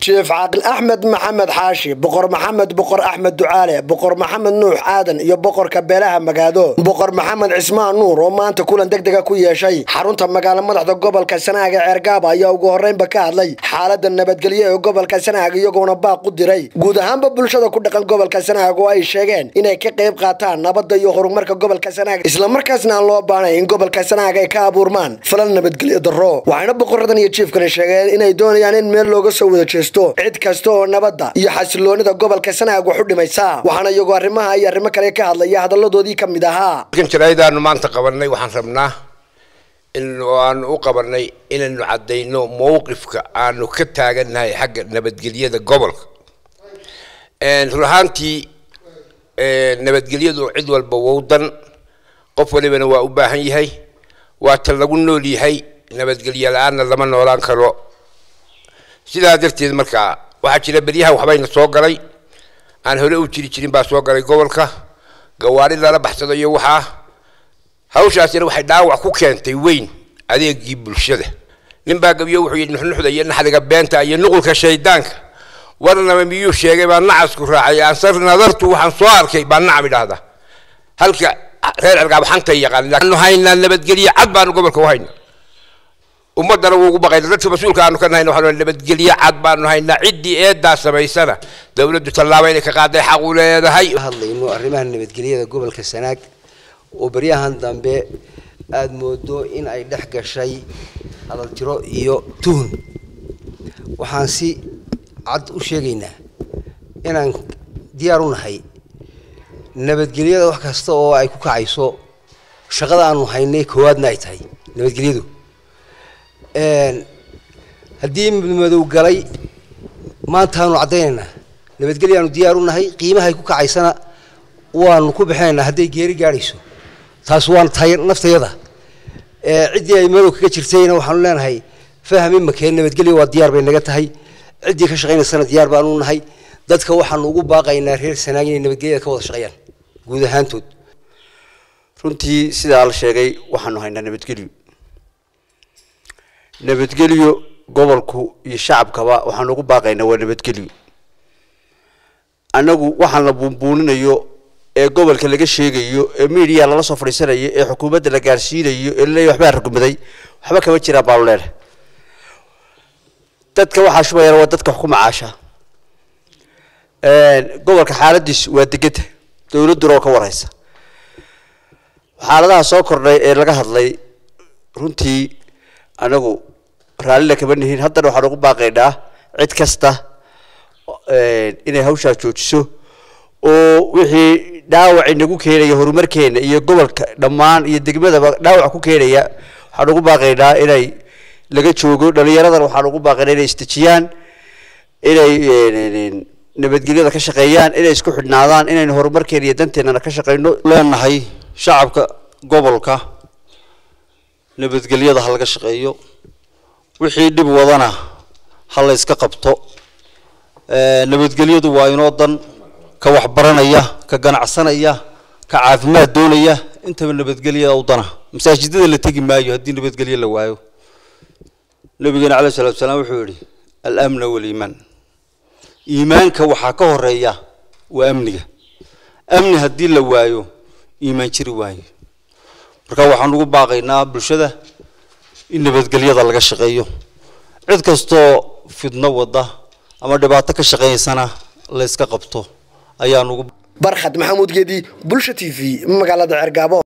jief caaqil axmed maxamed xaashi boqor maxamed boqor axmed ducaale boqor maxamed nuux aadan iyo boqorka beelaha magaado boqor maxamed cismaan nuur oo maanta kulan degdega ku yeeshay xarunta magaalo madaxda gobolka sanaaga ceergaaba ayaa ugu horreynba ka hadlay xaalada nabadgelyo ee gobolka sanaag iyagoona baaq u diray guud ahaanba bulshada ku dhaqan gobolka sanaag oo ay sheegeen inay ka qayb qaataan nabadda iyo horumarka gobolka sanaag islamarkaasna aan loo baanay in gobolka sanaag ay ka abuurmaan falal nabadgelyo darro waxayna boqoradan iyo jiifkani sheegeen inay doonayaan in meel looga soo wada jeesto cid kasta oo nabadda iyo xasiloonida gobolka sanaag wax u dhimaysa waxaana iyagoo arrimaha iyo arrimo kale ka hadlaya hadalladoodii ka mid ahaa kan jaraaidaanu maanta qabanay waxaan rabnaa in aanu u qabanay inaynu caddayno mowqifka aanu ka taagannahay xagga nabadgelyada gobolka run ahaantii nabadgelyadu cid walba wowdan qof walibana waa u baahan yahay waa ta lagu nool yahay nabadgelyo la-aanna lama noolaan karo sidaa darteed markaa waxaa jira beryahan waxbayna soo galay aan hore u jiri jirin baa soo galay gobolka gawaari lala baxsado iyo waxaa hawshaasina waxay dhaawac ku keentay weyn adeegii bulshada nin baa gabiyo wuxuu yidhi nuxnuxda iyo naxdiga beenta iyo nuqulka shaydaanka warnaba miyuu sheegay baa nacasku raacay ansar nadartu waxaan soo arkay baa nacam idhaahda halka reer cergaab xantay yaqaannu haynaa nabadgelye cad baanu gobolka u haynaa ummadana wuu ugu baqayna dadka mas-uulka aanu ka nahayna waxaanu nabadgelye cad baanu haynaa ciddii eedaa samaysana dowladdu tallaabo inay ka qaaday xaq u leedahay hadlayno arrimaha nabadgelyada gobolka sanaag oo baryahan dambe aada moodo in ay dhex gashay hadaltiro iyo tuhun waxaan si cad u sheegaynaa inaan diyaar u nahay nabadgelyada wax kasta oo ay ku kacayso shaqada aanu haynay koowaadna ay tahay nabadgelyadu haddii madow galay maantaanu caddaynaynaa nabadgelyaanu diyaar u nahay qiimahay ku kacaysana waanu ku bixinaynaa hadday geeri gaadhayso taas waan tahay naftayada ciddii ay madow kaga jirtayna waxaanu leenahay fahmi makeen nabadgelya waa diyaar bay naga tahay ciddii ka shaqaynaysana diyaar baanu nahay dadka waxaanu ugu baaqaynaa reer sanaag inay nabadgelyada ka wada shaqeeyaan guud ahaantood runtii sidaa la sheegay waxaanu haynaa nabadgelyo nabadgelyo gobolku iyo shacabkaba waxaanu ugu baaqaynaa waa nabadgelyo annagu waxaan la buunbuuninayo ee gobolka laga sheegayo ee media lala soo fadhiisanayo ee xukuumadda la gaarsiinayo ee laleeyahy waxbaa rugmaday waxba kama jiraan baanu leenahay dadka waxaa shubayana waa dadka wax ku macaasha gobolka xaaladiis waa degeta dowladduna oo ka warhaysa xaaladaha soo kordhay ee laga hadlay runtii anagu raallina kama nihin haddana waxaan ugu baaqaynaa cid kasta inay hawshaa joojiso oo wixii dhaawac inagu keenaya horumarkeena iyo gobolka dhammaan iyo degmadaba dhaawac ku keenaya waxaan ugu baaqaynaa inay laga joogo dhalinyaradan waxaan ugu baaqaynaa inay isdejiyaan inay nabadgelyada ka shaqeeyaan inay isku xidhnaadaan inaynu horumarkeena iyo danteennana ka shaqeyno leenahay shacabka gobolka nabadgelyada ha laga shaqeeyo wixii dhib wadana ha la yska qabto nabadgelyadu waa inoo dan ka waxbaranaya ka ganacsanaya ka caafimaad doonaya intaba nabadgelyada u dana masaajidada la tegi maayo haddii nabadgelyo la waayo nabigeena caleyh salatu salaam wuxuu yihi alamna waliimaan iimaanka waxaa ka horeeya waa amniga amni haddii la waayo iimaan jiri waayo marka waxaan ugu baaqaynaa bulshada in nabadgelyada laga shaqeeyo cid kastoo fidno wada ama dhibaato ka shaqeeysana la yska qabto ayaan ugu barkhad maxamuud geedi bulsha t v magaalada ceergaabo